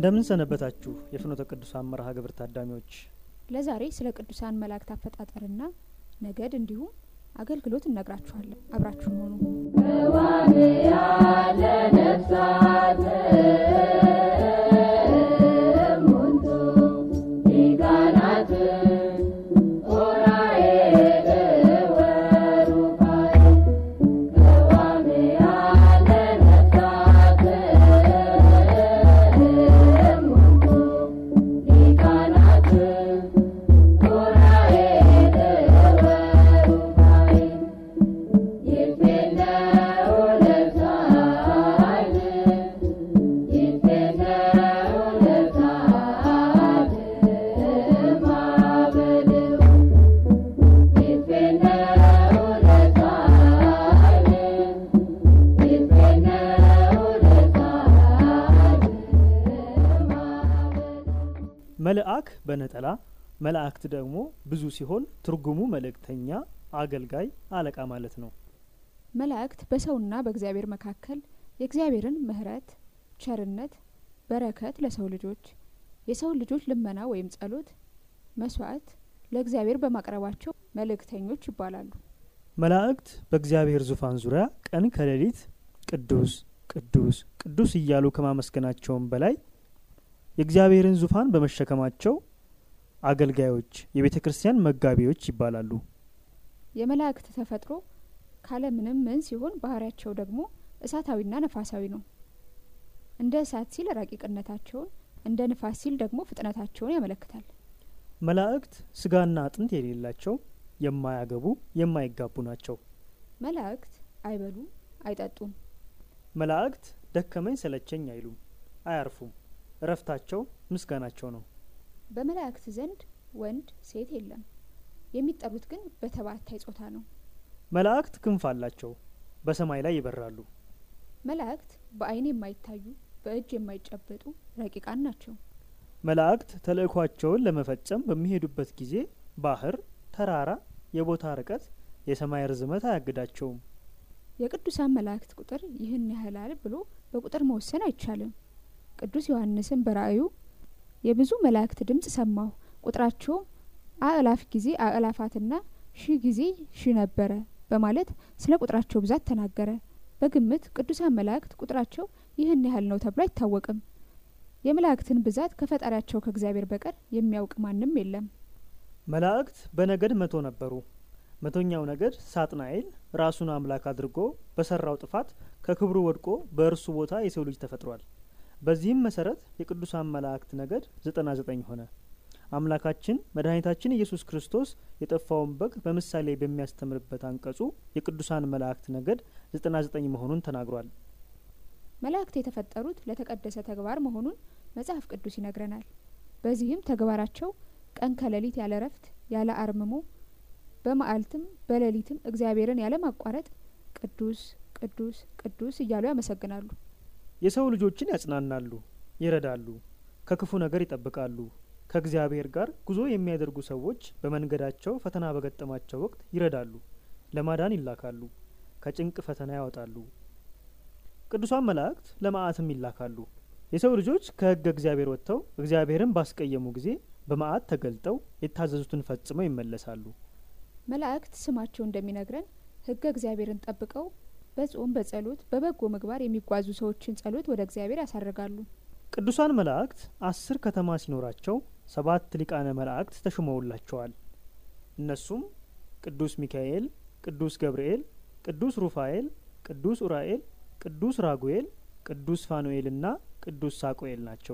እንደምን ሰነበታችሁ የፍኖተ ቅዱሳን መርሃ ግብር ታዳሚዎች። ለዛሬ ስለ ቅዱሳን መላእክት አፈጣጠርና ነገድ እንዲሁም አገልግሎት እነግራችኋለን። አብራችሁን ሆኑ። መልአክ በነጠላ መላእክት ደግሞ ብዙ ሲሆን ትርጉሙ መልእክተኛ፣ አገልጋይ፣ አለቃ ማለት ነው። መላእክት በሰውና በእግዚአብሔር መካከል የእግዚአብሔርን ምሕረት፣ ቸርነት፣ በረከት ለሰው ልጆች የሰው ልጆች ልመና ወይም ጸሎት፣ መስዋዕት ለእግዚአብሔር በማቅረባቸው መልእክተኞች ይባላሉ። መላእክት በእግዚአብሔር ዙፋን ዙሪያ ቀን ከሌሊት ቅዱስ ቅዱስ ቅዱስ እያሉ ከማመስገናቸውም በላይ የእግዚአብሔርን ዙፋን በመሸከማቸው አገልጋዮች፣ የቤተ ክርስቲያን መጋቢዎች ይባላሉ። የመላእክት ተፈጥሮ ካለምንም ምን ሲሆን ባህሪያቸው ደግሞ እሳታዊና ነፋሳዊ ነው። እንደ እሳት ሲል ረቂቅነታቸውን፣ እንደ ንፋስ ሲል ደግሞ ፍጥነታቸውን ያመለክታል። መላእክት ስጋና አጥንት የሌላቸው የማያገቡ የማይጋቡ ናቸው። መላእክት አይበሉም፣ አይጠጡም። መላእክት ደከመኝ ሰለቸኝ አይሉም፣ አያርፉም። እረፍታቸው ምስጋናቸው ነው። በመላእክት ዘንድ ወንድ ሴት የለም። የሚጠሩት ግን በተባታይ ጾታ ነው። መላእክት ክንፍ አላቸው፣ በሰማይ ላይ ይበራሉ። መላእክት በዓይን የማይታዩ በእጅ የማይጨበጡ ረቂቃን ናቸው። መላእክት ተልእኳቸውን ለመፈጸም በሚሄዱበት ጊዜ ባህር፣ ተራራ፣ የቦታ ርቀት፣ የሰማይ ርዝመት አያግዳቸውም። የቅዱሳን መላእክት ቁጥር ይህን ያህላል ብሎ በቁጥር መወሰን አይቻልም። ቅዱስ ዮሐንስም በራእዩ የብዙ መላእክት ድምጽ ሰማሁ፣ ቁጥራቸውም አእላፍ ጊዜ አእላፋትና ሺህ ጊዜ ሺህ ነበረ በማለት ስለ ቁጥራቸው ብዛት ተናገረ። በግምት ቅዱሳን መላእክት ቁጥራቸው ይህን ያህል ነው ተብሎ አይታወቅም። የመላእክትን ብዛት ከፈጣሪያቸው ከእግዚአብሔር በቀር የሚያውቅ ማንም የለም። መላእክት በነገድ መቶ ነበሩ። መቶኛው ነገድ ሳጥናኤል ራሱን አምላክ አድርጎ በሰራው ጥፋት ከክብሩ ወድቆ በእርሱ ቦታ የሰው ልጅ ተፈጥሯል። በዚህም መሰረት የቅዱሳን መላእክት ነገድ ዘጠና ዘጠኝ ሆነ። አምላካችን መድኃኒታችን ኢየሱስ ክርስቶስ የጠፋውን በግ በምሳሌ በሚያስተምርበት አንቀጹ የቅዱሳን መላእክት ነገድ ዘጠና ዘጠኝ መሆኑን ተናግሯል። መላእክት የተፈጠሩት ለተቀደሰ ተግባር መሆኑን መጽሐፍ ቅዱስ ይነግረናል። በዚህም ተግባራቸው ቀን ከሌሊት ያለ ረፍት ያለ አርምሞ በመዓልትም በሌሊትም እግዚአብሔርን ያለ ማቋረጥ ቅዱስ ቅዱስ ቅዱስ እያሉ ያመሰግናሉ። የሰው ልጆችን ያጽናናሉ፣ ይረዳሉ፣ ከክፉ ነገር ይጠብቃሉ። ከእግዚአብሔር ጋር ጉዞ የሚያደርጉ ሰዎች በመንገዳቸው ፈተና በገጠማቸው ወቅት ይረዳሉ፣ ለማዳን ይላካሉ፣ ከጭንቅ ፈተና ያወጣሉ። ቅዱሳን መላእክት ለመዓትም ይላካሉ። የሰው ልጆች ከሕገ እግዚአብሔር ወጥተው እግዚአብሔርን ባስቀየሙ ጊዜ በመዓት ተገልጠው የታዘዙትን ፈጽመው ይመለሳሉ። መላእክት ስማቸው እንደሚነግረን ሕገ እግዚአብሔርን ጠብቀው በጾም በጸሎት በበጎ ምግባር የሚጓዙ ሰዎችን ጸሎት ወደ እግዚአብሔር ያሳርጋሉ። ቅዱሳን መላእክት አስር ከተማ ሲኖራቸው ሰባት ሊቃነ መላእክት ተሹመውላቸዋል። እነሱም ቅዱስ ሚካኤል፣ ቅዱስ ገብርኤል፣ ቅዱስ ሩፋኤል፣ ቅዱስ ኡራኤል፣ ቅዱስ ራጉኤል፣ ቅዱስ ፋኑኤልና ቅዱስ ሳቁኤል ናቸው።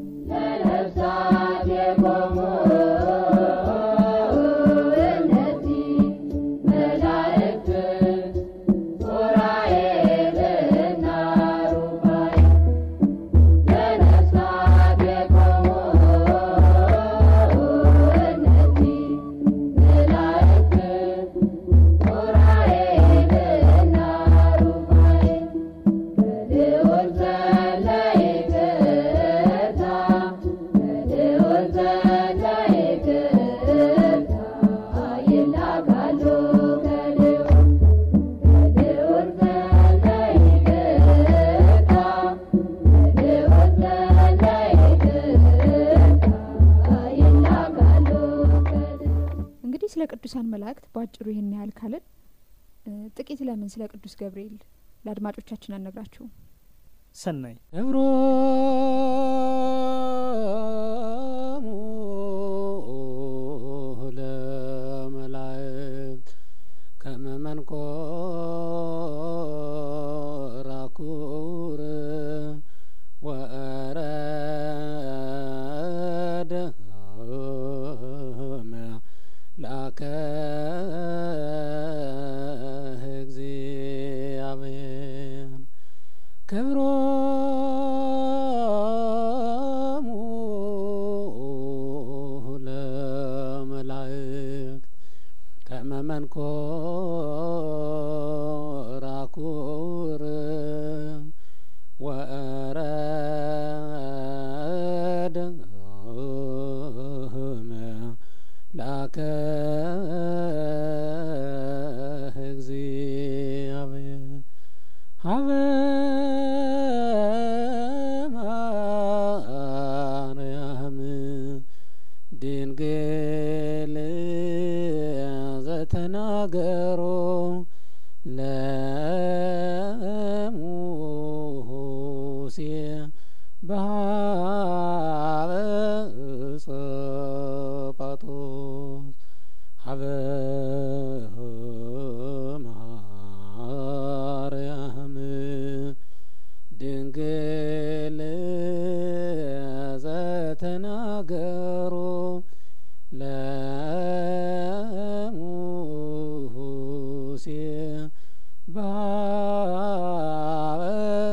ለነፍሳት የቆሙ እነዚህ መላእክት ኡራኤልና ሩፋኤል ለነፍሳት የቆሙ እነዚህ መላእክት ኡራኤልና ሩፋኤል በልዑል ዘንድ ይቅርታ በልዑል ዘንድ ይቅርታ ስለ ቅዱሳን መላእክት በአጭሩ ይህን ያህል ካልን እ፣ ጥቂት ለምን ስለ ቅዱስ ገብርኤል ለአድማጮቻችን አነግራችሁም? ሰናይ እብሮሙ ለመላእክት ከመ መንኰራኩር ወረደ ላከ እግዚአብሔር ክብሮሙ ለመላእክት ከመ መንኰራኩር ወረደ ላከ እግዚአብሔር ሀበ ማርያም ድንግል ዘተናገሮ ለሙሴ በሀበ ጸጳጦስ ሀበ ማርያም ድንግል ዘተናገሮ ለሙሴ በሀበ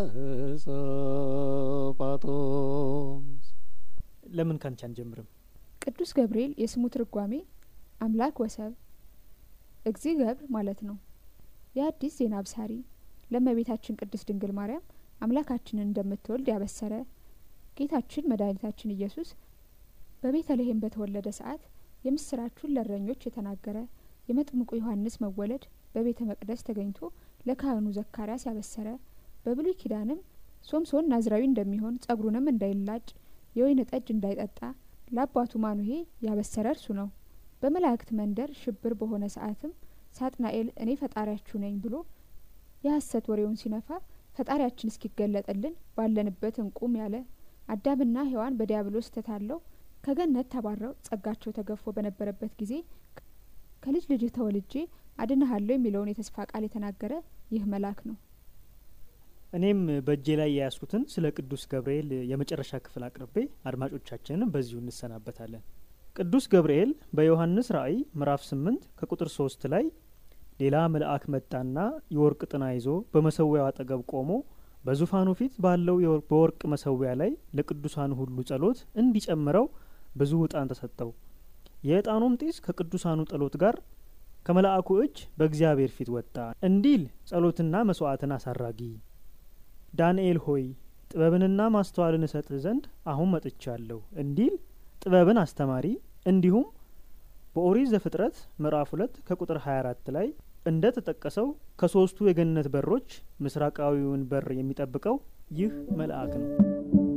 ጸጳጦስ ለምን ካንቺ አንጀምርም? ቅዱስ ገብርኤል የስሙ ትርጓሜ አምላክ ወሰብ እግዚ ገብር ማለት ነው። የአዲስ ዜና አብሳሪ ለእመቤታችን ቅድስት ድንግል ማርያም አምላካችንን እንደምትወልድ ያበሰረ ጌታችን መድኃኒታችን ኢየሱስ በቤተልሔም በተወለደ ሰዓት የምስራቹን ለእረኞች የተናገረ የመጥምቁ ዮሐንስ መወለድ በቤተ መቅደስ ተገኝቶ ለካህኑ ዘካርያስ ያበሰረ በብሉይ ኪዳንም ሶምሶን ናዝራዊ እንደሚሆን ጸጉሩንም እንዳይላጭ የወይን ጠጅ እንዳይጠጣ ለአባቱ ማኑሄ ያበሰረ እርሱ ነው። በመላእክት መንደር ሽብር በሆነ ሰዓትም ሳጥናኤል እኔ ፈጣሪያችሁ ነኝ ብሎ የሐሰት ወሬውን ሲነፋ ፈጣሪያችን እስኪገለጥልን ባለንበት እንቁም ያለ አዳምና ሔዋን በዲያብሎስ ተታለው ከገነት ተባረው ጸጋቸው ተገፎ በነበረበት ጊዜ ከልጅ ልጅህ ተወልጄ አድንሃለሁ የሚለውን የተስፋ ቃል የተናገረ ይህ መልአክ ነው። እኔም በእጄ ላይ የያዝኩትን ስለ ቅዱስ ገብርኤል የመጨረሻ ክፍል አቅርቤ አድማጮቻችንን በዚሁ እንሰናበታለን። ቅዱስ ገብርኤል በዮሐንስ ራእይ ምዕራፍ ስምንት ከቁጥር ሶስት ላይ ሌላ መልአክ መጣና የወርቅ ጥና ይዞ በመሰዊያው አጠገብ ቆሞ በዙፋኑ ፊት ባለው የወር- በወርቅ መሰዊያ ላይ ለቅዱሳኑ ሁሉ ጸሎት እንዲጨምረው ብዙ ዕጣን ተሰጠው። የዕጣኑም ጢስ ከቅዱሳኑ ጸሎት ጋር ከመልአኩ እጅ በእግዚአብሔር ፊት ወጣ እንዲል ጸሎትና መስዋዕትን አሳራጊ ዳንኤል ሆይ ጥበብንና ማስተዋልን እሰጥህ ዘንድ አሁን መጥቻለሁ እንዲል ጥበብን አስተማሪ እንዲሁም በኦሪት ዘፍጥረት ምዕራፍ ሁለት ከቁጥር 24 ላይ እንደ ተጠቀሰው ከሶስቱ የገነት በሮች ምስራቃዊውን በር የሚጠብቀው ይህ መልአክ ነው።